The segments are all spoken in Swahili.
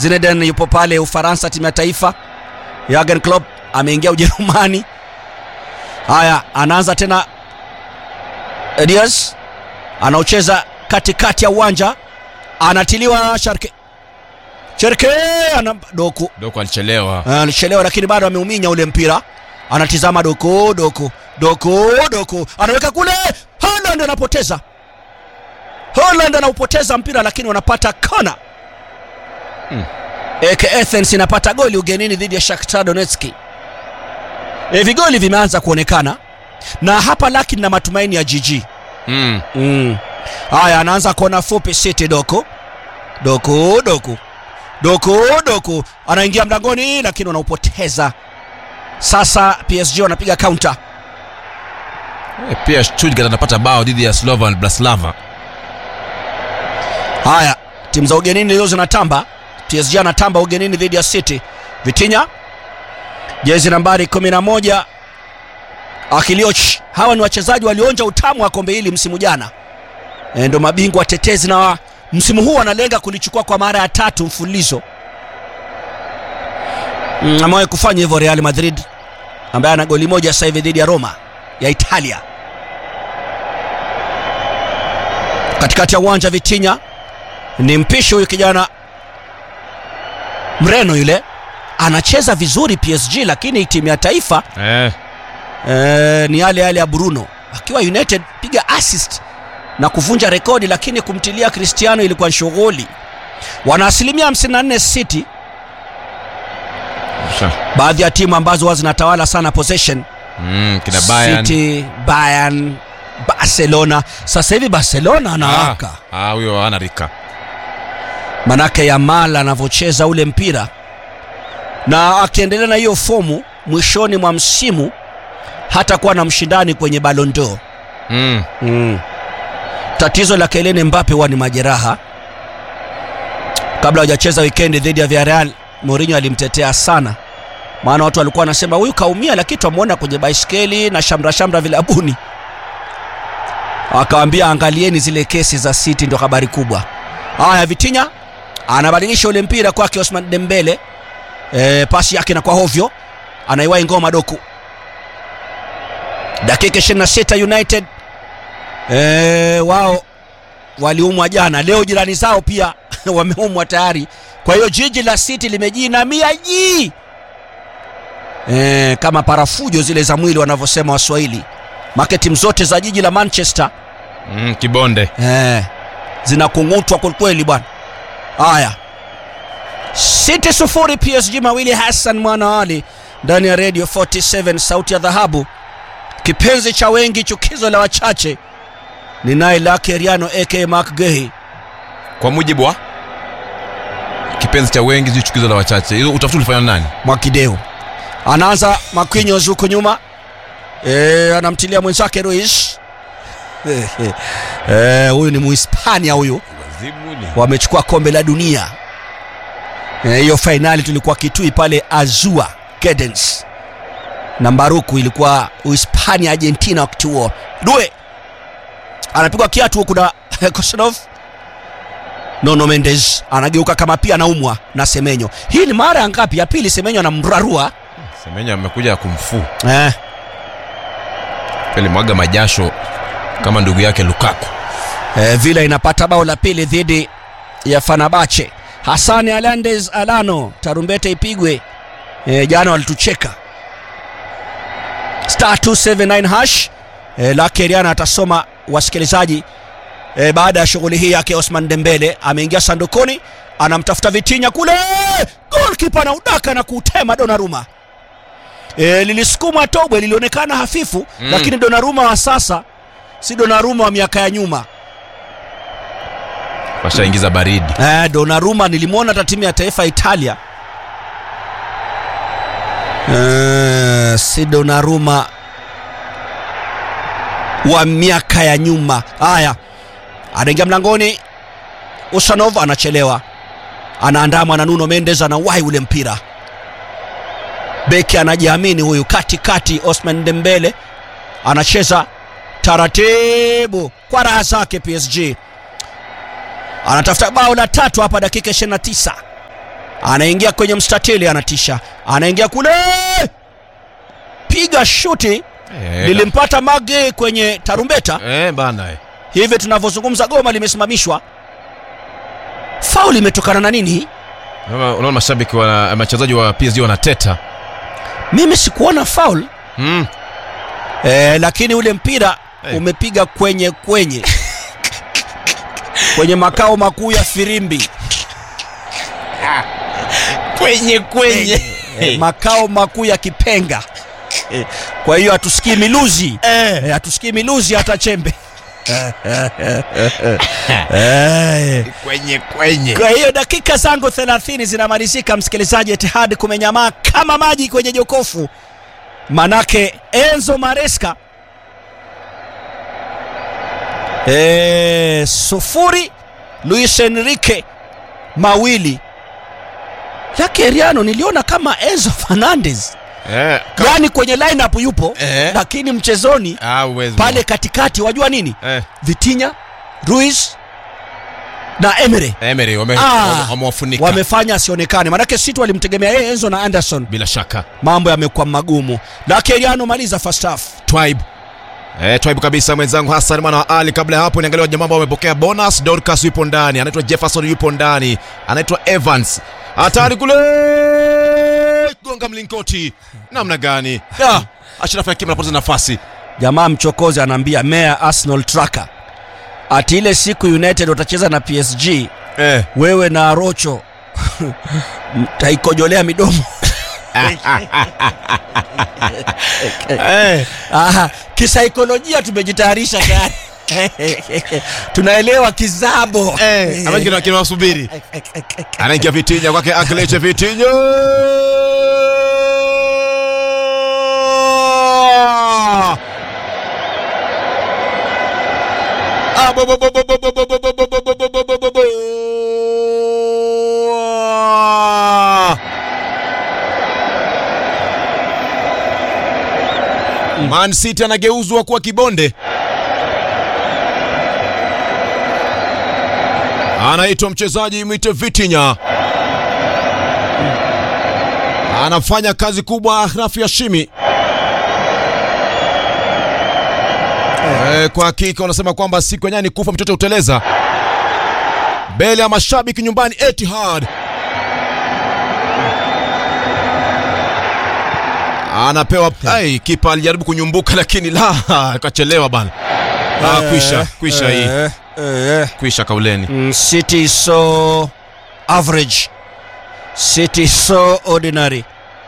Zinedine yupo pale Ufaransa, timu ya taifa. Jurgen Klopp ameingia Ujerumani. Haya, anaanza tena Diaz anaocheza katikati ya uwanja, anatiliwa Sharke Cherke ana Doku Doko alichelewa. Ah, alichelewa, lakini bado ameuminya ule mpira. Anatizama Doku, Doku, Doku, Doku anaweka kule. Holland anapoteza, Holland anaupoteza mpira, lakini wanapata kona. Mm. AEK Athens inapata goli ugenini dhidi ya Shakhtar Donetsk. E, vigoli vimeanza kuonekana na hapa laki na matumaini ya GG. Mm. Mm. Haya, anaanza kona fupi City Doku. Doku, Doku. Doku, Doku. Anaingia mlangoni lakini wanaupoteza. Sasa PSG wanapiga counter. Eh, Pia Stuttgart anapata bao dhidi ya Slovan Bratislava. Haya, timu za ugenini leo zinatamba. PSG anatamba ugenini dhidi ya City. Vitinha jezi nambari 11 Akilioch. Hawa ni wachezaji walioonja utamu wa kombe hili msimu jana, e, ndo mabingwa watetezi na wa, msimu huu wanalenga kulichukua kwa mara ya tatu mfululizo. Mm, amewahi kufanya hivyo Real Madrid ambaye ana goli moja sasa hivi dhidi ya Roma ya Italia. Katikati ya uwanja Vitinha ni mpishi huyu kijana Mreno yule anacheza vizuri PSG, lakini timu ya taifa Eh. eh, ni yale yale ya Bruno akiwa United, piga assist na kuvunja rekodi, lakini kumtilia Cristiano ilikuwa ni shughuli. Wana asilimia 54 City, Sha. baadhi ya timu ambazo huwa zinatawala sana possession Mm, kina Bayern. City, Bayern, Barcelona. Sasa hivi Barcelona anawaka Ah, ah, huyo hana rika. manake Yamal anavyocheza ule mpira na akiendelea na hiyo fomu mwishoni mwa msimu hatakuwa na mshindani kwenye Ballon d'Or. Mm. Mm. Tatizo la Kylian Mbappe huwa ni majeraha. Kabla hajacheza wikendi dhidi ya Villarreal, Mourinho alimtetea sana, maana watu walikuwa wanasema huyu kaumia, lakini twamwona kwenye baiskeli na shamra shamra vilabuni. Akawambia angalieni zile kesi za City, ndio habari kubwa. Haya, Vitinha anabadilisha ule mpira kwake Osman Dembele. E, pasi yake na kwa hovyo, anaiwahi ngoma Doku. Dakika 26 United e, wao waliumwa jana, leo jirani zao pia wameumwa tayari. Kwa hiyo jiji la City limejinamia jii e, kama parafujo zile za mwili wanavyosema Waswahili. Make timu zote za jiji la Manchester Mm, kibonde. Eh, zinakung'utwa kwelikweli bwana. Haya, City sufuri PSG mawili. Hassan Mwana Ali ndani ya Radio 47 sauti ya dhahabu, kipenzi cha wengi, chukizo la wachache. Ni naye Lake Riano aka Mark Gehi. Kwa mujibu wa kipenzi cha wengi sio chukizo la wachache. Hizo utafiti ulifanya na nani? Mwakideu anaanza Marquinhos huko nyuma e, anamtilia mwenzake Ruiz. Eh, huyu ni Muhispania huyu wamechukua kombe la dunia Eh, hiyo fainali tulikuwa Kitui pale Azua Gardens na Mbaruku ilikuwa Uhispania Argentina wakati huo. Due anapigwa kiatu huku na Kosanov. Nono Mendes anageuka kama pia anaumwa na Semenyo. Hii ni mara ya ngapi? Ya pili Semenyo anamrarua Semenya amekuja kumfuu. eh. Alimwaga majasho kama ndugu yake Lukaku. Eh, Villa inapata bao la pili dhidi ya Fenerbahce. Hassan Hernandez Alano, tarumbete ipigwe. Eh, jana walitucheka. Star 279 hash. Eh, Lake Riana atasoma wasikilizaji. Eh, baada ya shughuli hii yake Osman Dembele ameingia sandukoni, anamtafuta Vitinha kule. Goalkeeper na udaka na kuutema Donnarumma. E, lilisukumwa tobwe lilionekana hafifu Mm. lakini Donnarumma wa sasa si Donnarumma wa miaka ya nyuma. Washaingiza baridi. Eh, Donnarumma nilimwona hata timu ya taifa ya Italia. Eh, si Donnarumma wa miaka ya nyuma. Haya, anaingia mlangoni. Usanov anachelewa, anaandamwa na Nuno Mendes, anawahi ule mpira. Beki anajiamini huyu, katikati Osman Dembele anacheza taratibu kwa raha zake PSG anatafuta bao la tatu hapa dakika 29 anaingia kwenye mstatili anatisha anaingia kule piga shuti Eh, lilimpata mage kwenye tarumbeta eh, bana eh. hivi tunavyozungumza goma limesimamishwa faul imetokana na nini Unaona unaona mashabiki wa wachezaji wa PSG wanateta mimi sikuona faul mm. e, lakini ule mpira Hey. umepiga kwenye kwenye kwenye makao makuu ya firimbi kwenye kwenye e, makao makuu ya kipenga e, kwa hiyo hatusikii miluzi e, hatusikii miluzi hata chembe e, kwenye kwenye kwa hiyo dakika zangu 30 zinamalizika msikilizaji etihad kumenyamaa kama maji kwenye jokofu manake enzo maresca e, sufuri luis enrique mawili lake riano niliona kama enzo fernandez eh, ka- yaani kwenye lineup yupo Eh. lakini mchezoni ah, uwezi pale katikati wajua nini eh, vitinya ruiz na emery Emery wame- Ah, wame- wamewafunika wamefanya asionekane manake situ walimtegemea yeye enzo na anderson bila shaka mambo yamekuwa magumu lakeriano maliza first half Twibe Eh, Twibe kabisa mwenzangu Hassan mwana wa Ali. Kabla ya hapo niangalia jamaa ambao wamepokea bonus. Dorcas yupo ndani, anaitwa Jefferson yupo ndani, anaitwa Evans. Hatari kule, gonga mlingoti namna gani? Da, Ashraf Hakimi anapoteza nafasi. jamaa mchokozi anaambia mea arsenal tracker ati ile siku united watacheza na psg Eh, wewe na rocho mtaikojolea midomo eh, Aha, kisaikolojia tumejitayarisha tayari tunaelewa kizabo eh, ambacho kina- kinawasubiri. Anaingia Vitinha kwake Akleche Vitinha. Ah, bo- bo- bo- bo- bo- bo- bo- bo- bo- bo- bo- bo- bo- bo- bo- bo- bo. Man City anageuzwa kuwa kibonde. anaitwa mchezaji mwite Vitinha, anafanya kazi kubwa Rafi Hashimi. Eh, kwa hakika wanasema kwamba siku yenyewe ni kufa mtoto uteleza mbele ya mashabiki nyumbani Etihad. Anapewa ai, kipa alijaribu kunyumbuka lakini la akachelewa bana. Ah, kwisha kwisha hii Eh, eh, kwisha kauleni. mm, city is so average city is so ordinary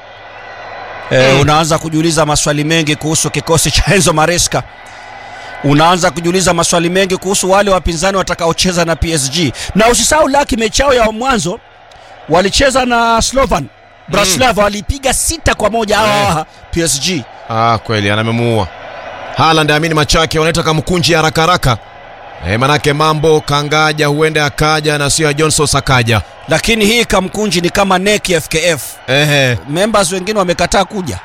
eh, Mm. unaanza kujiuliza maswali mengi kuhusu kikosi cha enzo maresca unaanza kujiuliza maswali mengi kuhusu wale wapinzani watakaocheza na psg na usisahau laki mechi yao ya mwanzo walicheza na slovan braslav walipiga sita kwa moja Eh. hawa psg Ah, kweli anamemuua Haaland. Amini machake wanaita kamkunji haraka haraka. E, manake mambo kangaja huenda akaja na sio ya Johnson Sakaja. lakini hii kamkunji ni kama neki fkf Ehe, members wengine wamekataa kuja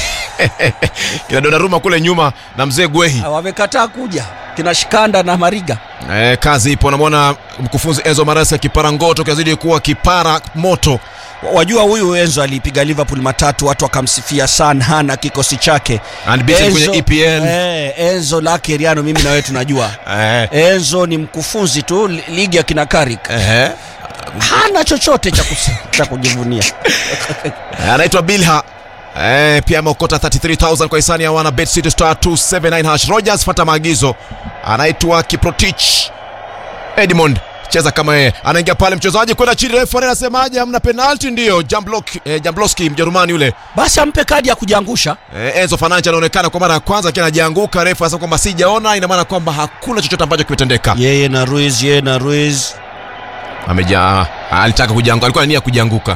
kina Donnarumma kule nyuma na mzee Gwehi. Ah, wamekataa kuja kina shikanda na mariga E, kazi ipo. Namwona mkufunzi Enzo Maresca kipara ngoto kazidi kuwa kipara moto. wajua huyu enzo alipiga liverpool matatu watu wakamsifia sana na kikosi chake Unbeaten kwenye EPL. eh, enzo lake riano mimi na wewe tunajua Eh, enzo ni mkufunzi tu li- ligi ya kina karik ehe. hana chochote cha, kus- cha kujivunia Eh, anaitwa Bilha. Eh, pia ameokota 33000 kwa hisani ya wana Bet City Star 279 hash. Rogers fata maagizo. Anaitwa Kiprotich. Edmond cheza kama yeye. Anaingia pale mchezaji kwenda chini refu anasemaje hamna penalty ndio. Jamblok eh, Jamblowski Mjerumani yule. basi ampe kadi ya kujiangusha Eh, Enzo Fernandes anaonekana kwa mara ya kwanza akiwa anajianguka refu anasema kwamba sijaona ina maana kwamba hakuna chochote ambacho kimetendeka. yeye na ruiz yeye na ruiz Ameja alitaka kujianguka, alikuwa na nia ya kujianguka.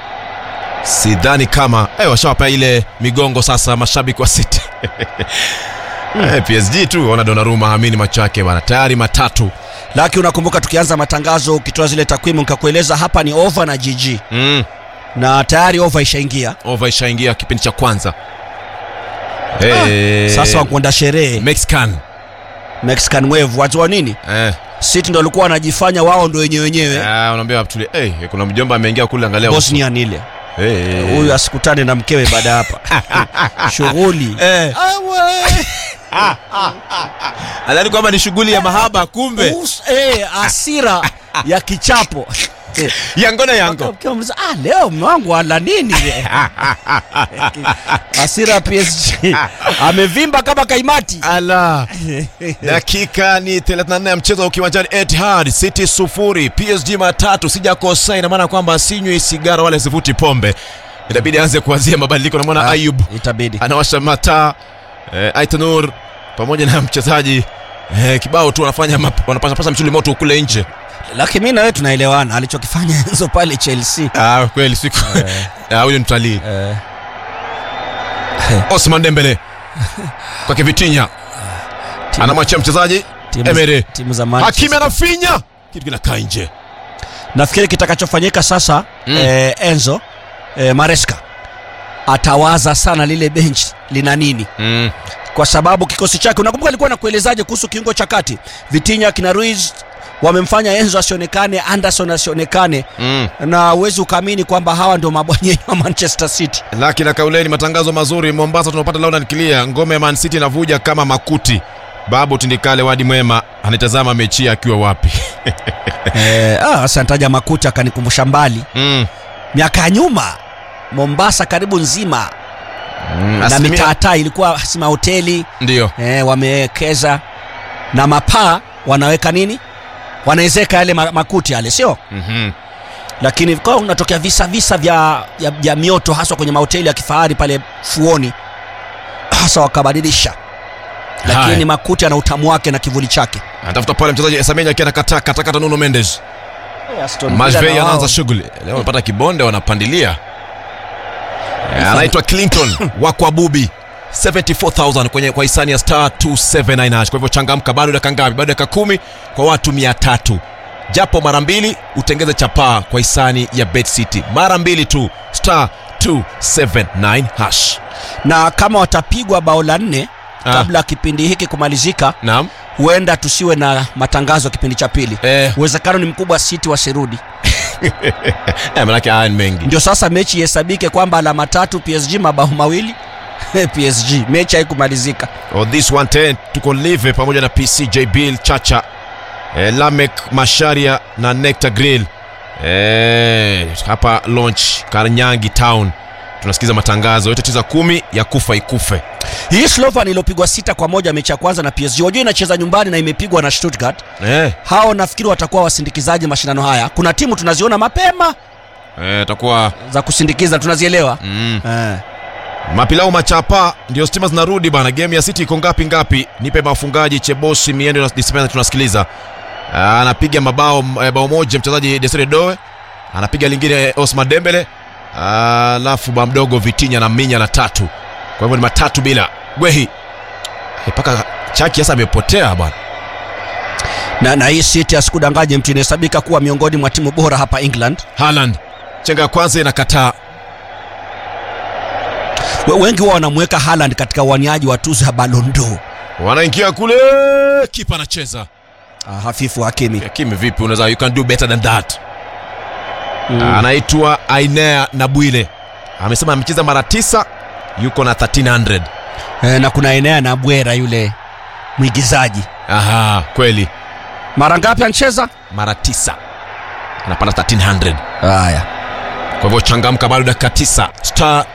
Sidhani kama eh, washawapa ile migongo sasa mashabiki wa City. Eh, PSG tu wana Donnarumma amini macho yake bana. Tayari matatu. laki unakumbuka tukianza matangazo ukitoa zile takwimu nikakueleza hapa ni over na gg Mm. na tayari over ishaingia Over ishaingia kipindi cha kwanza. Eh, sasa wakwenda sherehe Mexican. mexican wave wajua nini Eh, City ndo walikuwa wanajifanya wao ndo wenyewe wenyewe Ah, unaambia tuli hey, kuna mjomba ameingia kule angalia uso. Bosnian ile hey, hey, hey. huyu asikutane na mkewe baada ya hapa shughuli Eh. Nadhani kwamba ni shughuli ya mahaba kumbe Us- eh, asira ya kichapo Eh, yango na yango ukiwa mza- ah, leo mume wangu ala nini asira ya PSG amevimba kama kaimati ala dakika ni 34 ya mchezo ukiwanjani Etihad City sufuri PSG matatu sijakosa ina maana kwamba sinywi sigara wala sivuti pombe inabidi aanze kuanzia mabadiliko namwona Ah, Ayub itabidi anawasha mataa eh, Aitanur pamoja na mchezaji eh, kibao tu wanafanya map- wanapasapasa msuli moto kule nje lakini mi na wewe tunaelewana alichokifanya Enzo pale Chelsea ah, kweli siku Ah, huyu ni mtalii eh, Osman Dembele kwake Vitinha timu- anamwachia mchezaji timu- Emery timu za Hakimi Manchester. anafinya kitu kinakaa nje nafikiri kitakachofanyika sasa Mm. eh, Enzo eh, Maresca atawaza sana lile bench lina nini mm. kwa sababu kikosi chake unakumbuka alikuwa nakuelezaje kuhusu kiungo cha kati Vitinha kina Ruiz wamemfanya Enzo asionekane Anderson asionekane Mm. na uwezi ukaamini kwamba hawa ndio mabwanyenyi wa Manchester City laki na kauleni matangazo mazuri mombasa tunapata Laurent Clear ngome ya Man City inavuja kama makuti babu tindikale wadi mwema anatazama mechi akiwa wapi eh, ah, sasa nitaja makuti akanikumbusha mbali mm. miaka ya nyuma Mombasa karibu nzima Mm. na asilimia- mitaataa ilikuwa si mahoteli ndio eh, wamewekeza na mapaa wanaweka nini wanaezeka yale ma- makuti yale sio Mhm. lakini kwa unatokea visa visa vya, vya, vya mioto haswa kwenye mahoteli ya kifahari pale fuoni hasa wakabadilisha lakini Haya. makuti ana utamu wake na kivuli chake anatafuta pale mchezaji Esamenya akiwa anakataa katakata Nuno Mendes Aston Villa Majvei na wao. anaanza shughuli leo amepata kibonde wanapandilia Eh, anaitwa Clinton wa kwa Bubi 74000 kwenye kwa hisani ya star 279 hash. Kwa hivyo changamka, bado dakika ngapi? Bado dakika kumi kwa watu 300 japo mara mbili utengeze chapaa kwa hisani ya Bet City, mara mbili tu star 279 hash. na kama watapigwa bao la nne Ah. kabla ya kipindi hiki kumalizika Naam, huenda tusiwe na matangazo ya kipindi cha pili eh, uwezekano ni mkubwa City wasirudi eh manake haya ni mengi. ndio sasa mechi ihesabike kwamba alama tatu PSG mabao mawili PSG mechi haikumalizika Oh, this 110 tuko live pamoja na PCJ Bill Chacha eh, Lamek Masharia na Nectar Grill eh, hapa launch Karnyangi Town tunasikiza matangazo yote tisa kumi ya kufa ikufe hii Slovan iliyopigwa sita kwa moja mechi ya kwanza na PSG wajua inacheza nyumbani na imepigwa na Stuttgart eh, hao nafikiri watakuwa wasindikizaji mashindano haya kuna timu tunaziona mapema eh, takuwa za kusindikiza tunazielewa mm, eh. mapilau machapa ndio stima zinarudi bana game ya City iko ngapi ngapi nipe mafungaji Chebosi Miendo na Dispenza tunasikiliza Ah, anapiga mabao eh, bao moja mchezaji Desire Doe anapiga lingine Osman Dembele alafu ba mdogo Vitinha na Minya la tatu kwa hivyo ni matatu bila Gwehi Eh, mpaka Chaki sasa amepotea bwana na, na hii City asikudanganye mtu inahesabika kuwa miongoni mwa timu bora hapa England Haaland chenga ya kwanza inakataa We- wengi huwa wanamweka Haaland katika uaniaji wa tuzo ya Ballon d'Or wanaingia kule kipa anacheza ah, hafifu Hakimi Kimi vipi unaweza you can do better than that mm. anaitwa Ainea Nabwile amesema amecheza mara tisa yuko na 1300 eh, na kuna enea na Bwera yule mwigizaji aha kweli mara ngapi ancheza mara tisa anapata 1300 haya kwa hivyo changamka bado dakika tisa star